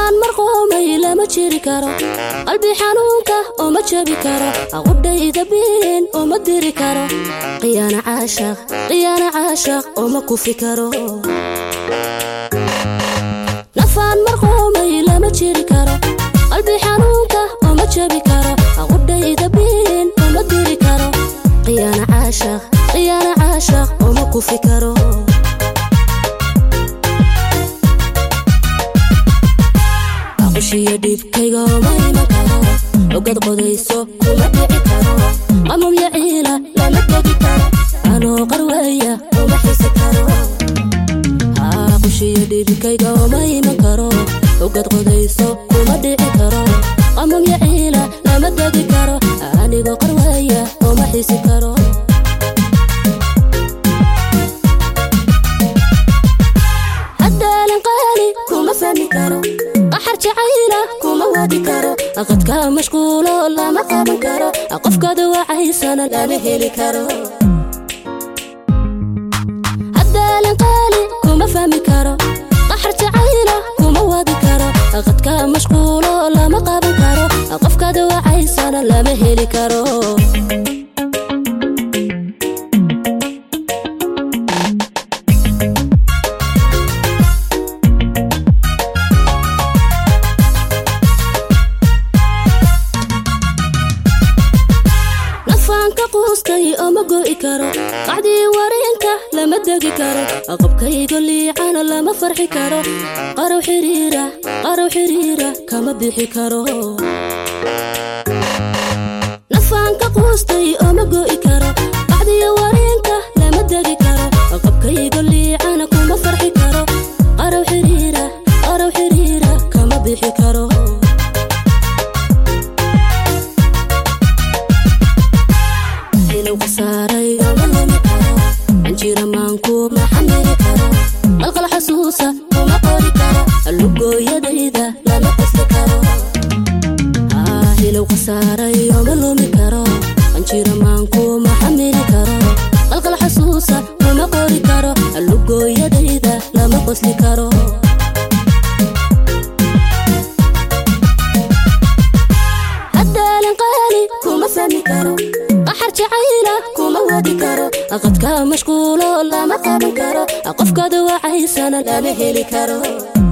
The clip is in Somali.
nafaan marqoomay lama jiri karo qalbi xanuunka oo ma jabi karo aqudhayda biin oo ma diri karo qiyaana caashaq qiyaana caashaq oo ma kufi karo nafaan marqoomay lama jiri karo qalbi xanuunka oo ma jabi karo aqudhayda biin oo ma diri karo qiyaana caashaq qiyaana caashaq oo ma kufi karo qushiyo dhibkayga ma iman karo ogad qodayso kuma dhici karo qamumya ciila lama tegi karo anoo qarweeya uma xisi karo qushiyo dhibkayga ma iman karo ogad qodayso kuma dhici karo qamumya ciila lama tegi karo anigoo qarweeya uma xisi karo haddaalan qaali kuma fahmi karo qaxar jacayla kuma wadi karo aqadka mashquulo lama qaban karo qofkada wacaysana lama heli karo haddaalan qaali kuma fahmi karo qaxar jacayla kuma wadi karo aqadka mashquulo lama qaban karo qofkada wacaysana lama heli karo nafaanka quustay oo ma go'i karo qacdii wareenka lama degi karo aqabkaygo liicana lama farxi karo qarow xiriira qarow xiriira kama bixi karo nafaanka quustay oo ma go'i karo qacdii wareenka lama degi karo aqabkaygo liicana kuma farxi karo qarow xiriira qarow xiriira kama bixi karo anjira maanku ma xamili karo qalqal xasuusa kuma qori karo allugooyadayda lama qasli karo hilow khasaarayo ma lumi karo anjira maanku ma xamili karo qalqal xasuusa kuma qori karo allugooyadayda lama qosli karo haddaalan qaali kuma fahmi karo qaxar jacayla kuma wadi karo aqadka mashquulo lama qaban karo qofkada wacaysana lama heli karo